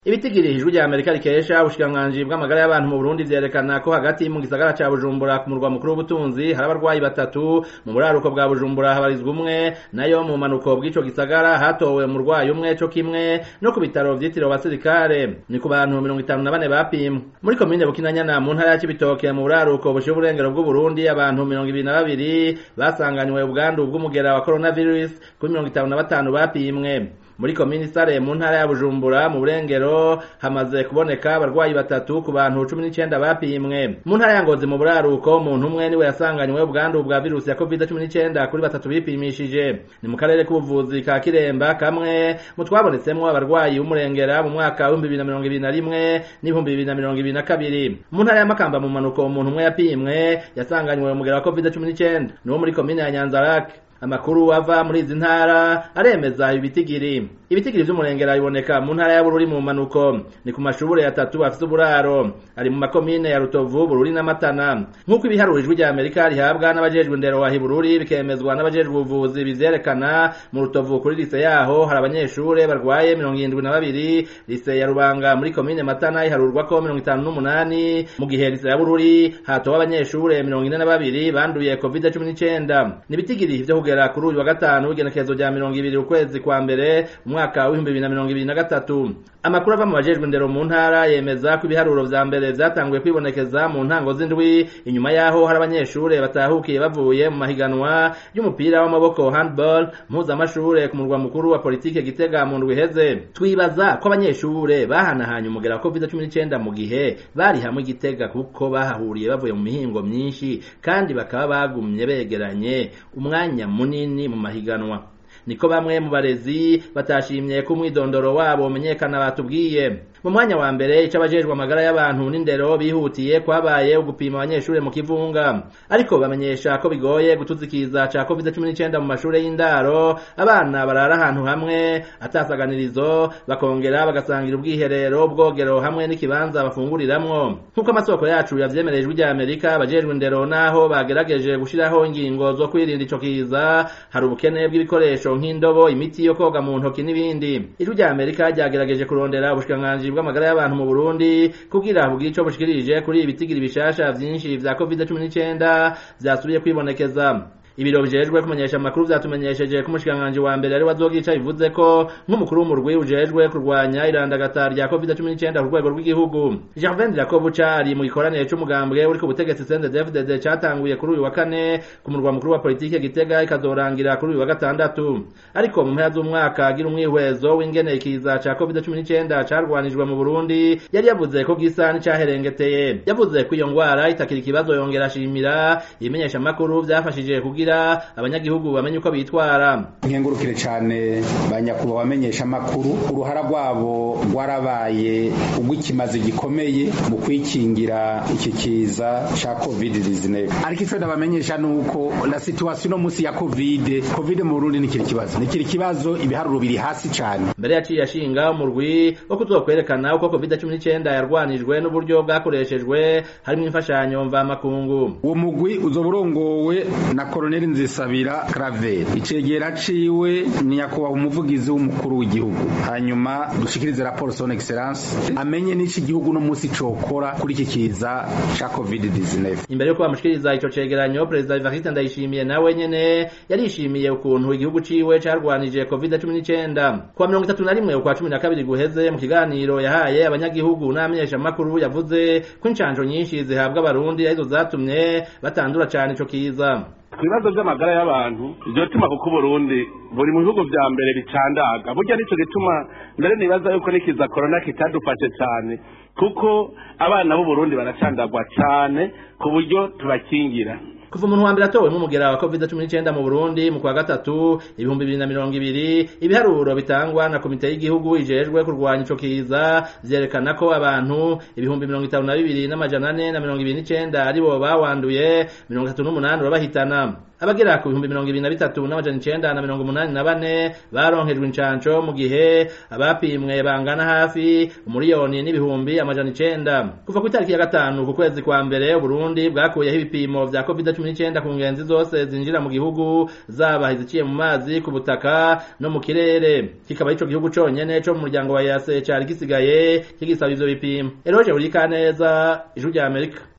ibitigiri ijwi rya amerika rikesha ubushikiranganji bw'amagara y'abantu mu burundi vyerekana ko hagati mu gisagara ca bujumbura ku murwa mukuru w'ubutunzi hari abarwayi batatu mu buraruko bwa bujumbura habarizwa umwe nayo mu manuko bw'ico gisagara hatowe umurwayi umwe co kimwe no ku bitaro vyitiriwe abasirikare ni ku bantu mirongo itanu na bane bapimwe muri komine bukinanyana mu ntara ya cibitoke mu buraruko bushiye uburengero bw'uburundi abantu mirongo ibiri na babiri basanganywe ubwandu bw'umugera wa coronavirus kuri mirongo itanu na batanu bapimwe muri komini sare mu ntara ya bujumbura mu burengero hamaze kuboneka abarwayi batatu ku bantu cumi n'icenda bapimwe mu ntara ya ngozi mu buraruko umuntu umwe niwe yasanganywe ubwandu bwa virusi ya covid cumi n'icenda kuri batatu bipimishije ni mu karere k'ubuvuzi ka kiremba kamwe mu twabonetsemwo abarwayi b'umurengera mu mwaka w'ibihumbi bibiri na mirongo ibiri na rimwe n'ibihumbi bibiri na mirongo ibiri na kabiri mu ntara ya makamba mu manuko umuntu umwe yapimwe yasanganywe umugera wa covid cumi n'icenda ni wo muri komine ya nyanzarake amakuru ava muri izi ntara aremeza ibitigiri ibitigiri vy'umurengera biboneka mu ntara ya bururi mu manuko ni ku mashure atatu afise uburaro ari mu makomine ya rutovu bururi na matana nk'uko ibiharuro ijwi rya amerika rihabwa n'abajejwe indero wahi bururi bikemezwa n'abajejwe ubuvuzi bivyerekana mu rutovu kuri lise yaho hari abanyeshure barwaye mirongo irindwi na babiri lise ya rubanga muri komine matana iharurwako mirongo itanu n'umunani mu gihe lise ya bururi hatowe abanyeshure mirongo ine na babiri banduye covid cumi n'icenda ni ibitigiri vyo kugera kuri uyu wa gatanu igenekerezo rya mirongo ibiri ukwezi kwa mbere umwaka w'ibihumbi bibiri na mirongo ibiri na gatatu amakuru ava mu bajejwe indero mu ntara yemeza ko ibiharuro vya mbere vyatanguye kwibonekeza mu ntango z'indwi inyuma yaho hari abanyeshure batahukiye bavuye mu mahiganwa y'umupira w'amaboko handball mpuzamashure ku murwa mukuru wa politike gitega mu ndwi iheze twibaza ko abanyeshure bahanahanye umugera wa covid cumi n'icenda mu gihe bari hamwe igitega kuko bahahuriye bavuye mu mihingo myinshi kandi bakaba bagumye begeranye umwanya munini mu mahiganwa niko bamwe mu barezi batashimye ko umwidondoro wabo umenyekana batubwiye mu mwanya wa mbere ico abajejwe amagara y'abantu n'indero bihutiye kwabaye ugupima abanyeshure mu kivunga ariko bamenyesha ko bigoye gutuzikiza ca covid cumi n'icenda mu mashure y'indaro abana barara ahantu hamwe atasaganirizo bakongera bagasangira ubwiherero ubwogero hamwe n'ikibanza bafunguriramwo nk'uko amasoko yacu yavyemereye ijwi rya amerika abajejwe indero naho bagerageje gushiraho ingingo zo kwirinda ico kiza hari ubukene bw'ibikoresho nk'indobo imiti yo koga mu ntoki n'ibindi ijwi rya amerika ryagerageje kurondera ubushikiranganji bw'amagara y'abantu mu Burundi kugira bugire ico bushikirije kuri ibitigiri bishasha vyinshi vya covid cumi n'icenda vyasubiye kwibonekeza ibiro bijejwe kumenyesha amakuru vyatumenyesheje ko umushikiranganji wa mbere ari wazogica bivuze ko nk'umukuru w'umurwi ujejwe kurwanya irandagata rya covid cumi n'icenda ku rwego rw'igihugu Gervain Dirakobuca ari mu gikoranire c'umugambwe uri ku butegetsi CNDD-FDD catanguye kuri uyu wa kane ku murwa mukuru wa politike Gitega ikazorangira kuri uyu wa gatandatu ariko mu mpera z'umwaka agira umwihwezo w'ingene ikiza ca covid cumi n'icenda carwanijwe mu Burundi yari yavuze ko gisa n'icaherengeteye yavuze ko iyo ngwara itakiri ikibazo yongera ashimira ibimenyesha amakuru vyafashije kugira kugira abanyagihugu bamenye uko bitwara nkengurukire cyane banyakubahwa bamenyesha amakuru uruhara rwabo rwarabaye ugw'ikimazi gikomeye mu kwikingira iki kiza ca covid 19 ariko ico ndabamenyesha nuko la situation no musi ya covid covid mu Burundi nikiri kibazo nikiri kibazo ibiharuro biri hasi cyane mbere yaciye ashinga umurwi wo kuzokwerekana uko covid 19 yarwanijwe n'uburyo bwakoreshejwe harimo imfashanyo mva makungu uwo mugwi uzoburongowe na Colonel Nzisabira Claver icegera ciwe ni nyakubahwa umuvugizi w'umukuru w'igihugu hanyuma dushikirize raporo son excellence amenye n'iki gihugu no musi cokora kuri iki kiza ca covid-19 imbere yuko bamushikiriza ico cegeranyo perezida Evariste Ndayishimiye nawe nyene yarishimiye ukuntu igihugu ciwe carwanije covid-19 kwa mirongo itatu na rimwe ukwa cumi na kabiri guheze mu kiganiro yahaye abanyagihugu n'amenyesha makuru yavuze ko incanjo nyinshi zihabwa abarundi arizo zatumye batandura cane ico kiza ku bibazo by'amagara y'abantu iryo tuma kuko uburundi buri mu bihugu vya mbere bicandaga burya nico gituma mbere nibaza yuko nikiza korona kitadufashe cane kuko abana b'uburundi baracandagwa cane ku buryo tubakingira kuva umuntu wa mbere atowe nk'umugera wa covid cumi n'icenda mu burundi mu kwa gatatu ibihumbi bibiri na mirongo ibiri ibiharuro bitangwa na komite y'igihugu ijejwe kurwanya ico kiza vyerekana ko abantu ibihumbi mirongo itanu na bibiri n'amajana ane na mirongo ibiri n'icenda aribo bawanduye mirongo itatu n'umunani urabahitana abagera ku bihumbi mirongo ibiri na bitatu n'amajana icenda na mirongo umunani na bane baronkejwe incanco mu gihe abapimwe bangana hafi umuriyoni n'ibihumbi amajana icenda kuva ku itariki ya gatanu ku kwezi kwa mbere uburundi bwakuyeho ibipimo vya covid cumi n'icenda ku ngenzi zose zinjira mu gihugu zaba iziciye mu mazi ku butaka no mu kirere kikaba ico gihugu conyene co mu muryango wa yase cari gisigaye kigisaba ivyo bipimo eroje urikaneza ijuru rya amerika